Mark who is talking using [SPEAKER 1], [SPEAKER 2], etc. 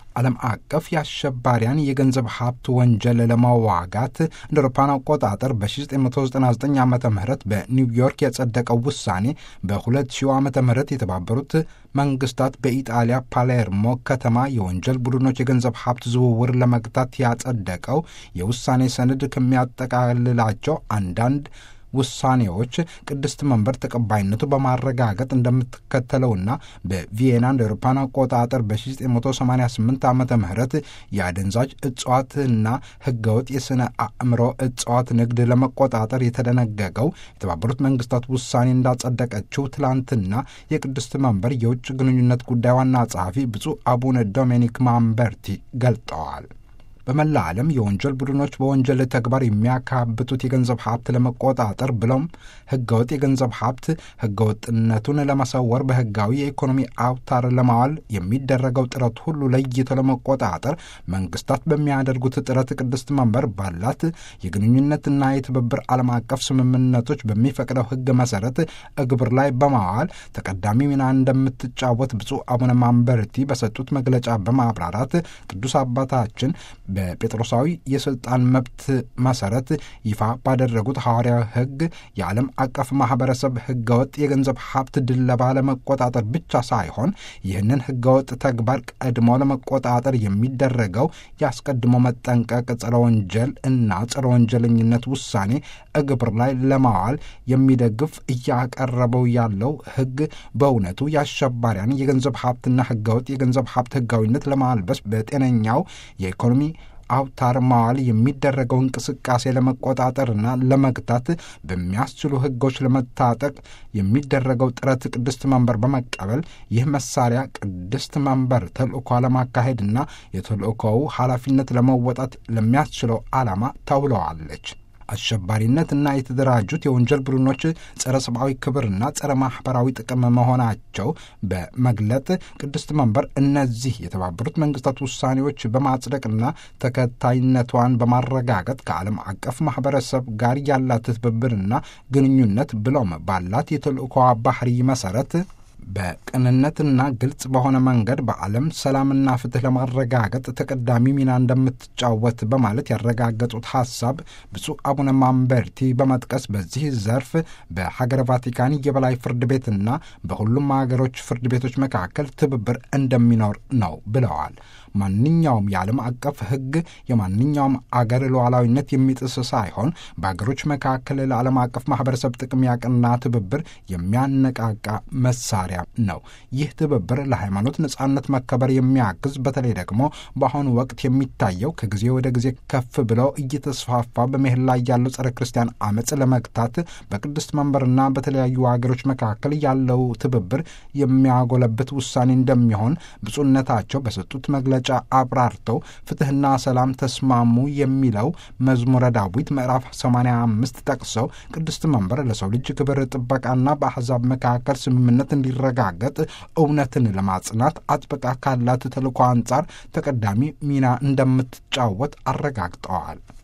[SPEAKER 1] ዓለም አቀፍ የአሸባሪያን የገንዘብ ሀብት ወንጀል ለመዋጋት እንደ አውሮፓውያን አቆጣጠር በ1999 ዓ ም በኒውዮርክ የጸደቀው ውሳኔ በ2000 ዓ ም የተባበሩት መንግስታት በኢጣሊያ ፓሌርሞ ከተማ የወንጀል ቡድኖች የገንዘብ ሀብት ዝውውር ለመግታት ያጸደቀው የውሳኔ ሰነድ ከሚያጠቃልላቸው አንዳንድ ውሳኔዎች ቅድስት መንበር ተቀባይነቱ በማረጋገጥ እንደምትከተለውና በቪየና እንደ አውሮፓውያን አቆጣጠር በ1988 ዓ ም የአደንዛዥ እጽዋትና ህገወጥ የሥነ አእምሮ እጽዋት ንግድ ለመቆጣጠር የተደነገገው የተባበሩት መንግስታት ውሳኔ እንዳጸደቀችው ትላንትና የቅድስት መንበር የውጭ ግንኙነት ጉዳይ ዋና ጸሐፊ ብፁዕ አቡነ ዶሜኒክ ማምበርቲ ገልጠዋል። በመላ ዓለም የወንጀል ቡድኖች በወንጀል ተግባር የሚያካብቱት የገንዘብ ሀብት ለመቆጣጠር ብለውም ህገወጥ የገንዘብ ሀብት ህገወጥነቱን ለመሰወር በህጋዊ የኢኮኖሚ አውታር ለማዋል የሚደረገው ጥረት ሁሉ ለይቶ ለመቆጣጠር መንግስታት በሚያደርጉት ጥረት ቅድስት መንበር ባላት የግንኙነትና የትብብር ዓለም አቀፍ ስምምነቶች በሚፈቅደው ህግ መሰረት እግብር ላይ በማዋል ተቀዳሚ ሚና እንደምትጫወት ብፁዕ አቡነ ማንበርቲ በሰጡት መግለጫ በማብራራት ቅዱስ አባታችን በጴጥሮሳዊ የስልጣን መብት መሰረት ይፋ ባደረጉት ሐዋርያዊ ህግ የዓለም አቀፍ ማህበረሰብ ህገወጥ የገንዘብ ሀብት ድለባ ለመቆጣጠር ብቻ ሳይሆን ይህንን ህገወጥ ተግባር ቀድሞ ለመቆጣጠር የሚደረገው ያስቀድሞ መጠንቀቅ፣ ጸረ ወንጀል እና ጸረ ወንጀለኝነት ውሳኔ እግብር ላይ ለማዋል የሚደግፍ እያቀረበው ያለው ህግ በእውነቱ የአሸባሪያን የገንዘብ ሀብትና ህገወጥ የገንዘብ ሀብት ህጋዊነት ለማልበስ በጤነኛው የኢኮኖሚ አውታር ማዋል የሚደረገው እንቅስቃሴ ለመቆጣጠርና ለመግታት በሚያስችሉ ህጎች ለመታጠቅ የሚደረገው ጥረት ቅድስት መንበር በመቀበል ይህ መሳሪያ ቅድስት መንበር ተልእኮ ለማካሄድና የተልእኮው ኃላፊነት ለመወጣት ለሚያስችለው ዓላማ ተውለዋለች። አሸባሪነትና የተደራጁት የወንጀል ቡድኖች ጸረ ሰብአዊ ክብርና ጸረ ማኅበራዊ ጥቅም መሆናቸው በመግለጥ ቅድስት መንበር እነዚህ የተባበሩት መንግስታት ውሳኔዎች በማጽደቅና ተከታይነቷን በማረጋገጥ ከዓለም አቀፍ ማኅበረሰብ ጋር ያላት ትብብርና ግንኙነት ብሎም ባላት የተልእኮ ባህሪ መሠረት በቅንነትና ግልጽ በሆነ መንገድ በዓለም ሰላምና ፍትህ ለማረጋገጥ ተቀዳሚ ሚና እንደምትጫወት በማለት ያረጋገጡት ሐሳብ ብፁዕ አቡነ ማምበርቲ በመጥቀስ በዚህ ዘርፍ በሀገረ ቫቲካን የበላይ ፍርድ ቤትና በሁሉም ሀገሮች ፍርድ ቤቶች መካከል ትብብር እንደሚኖር ነው ብለዋል። ማንኛውም የዓለም አቀፍ ሕግ የማንኛውም አገር ሉዓላዊነት የሚጥስ ሳይሆን በአገሮች መካከል ለዓለም አቀፍ ማህበረሰብ ጥቅም ያቀና ትብብር የሚያነቃቃ መሳሪያ ነው። ይህ ትብብር ለሃይማኖት ነጻነት መከበር የሚያግዝ በተለይ ደግሞ በአሁኑ ወቅት የሚታየው ከጊዜ ወደ ጊዜ ከፍ ብለው እየተስፋፋ በመሄድ ላይ ያለው ጸረ ክርስቲያን አመፅ ለመግታት በቅድስት መንበርና በተለያዩ ሀገሮች መካከል ያለው ትብብር የሚያጎለብት ውሳኔ እንደሚሆን ብፁዕነታቸው በሰጡት መግለጫ አብራርተው ፍትሕና ሰላም ተስማሙ የሚለው መዝሙረ ዳዊት ምዕራፍ 85 ጠቅሰው ቅድስት መንበር ለሰው ልጅ ክብር ጥበቃና በአሕዛብ መካከል ስምምነት እንዲረጋገጥ እውነትን ለማጽናት አጥብቃ ካላት ተልዕኮ አንጻር ተቀዳሚ ሚና እንደምትጫወት አረጋግጠዋል።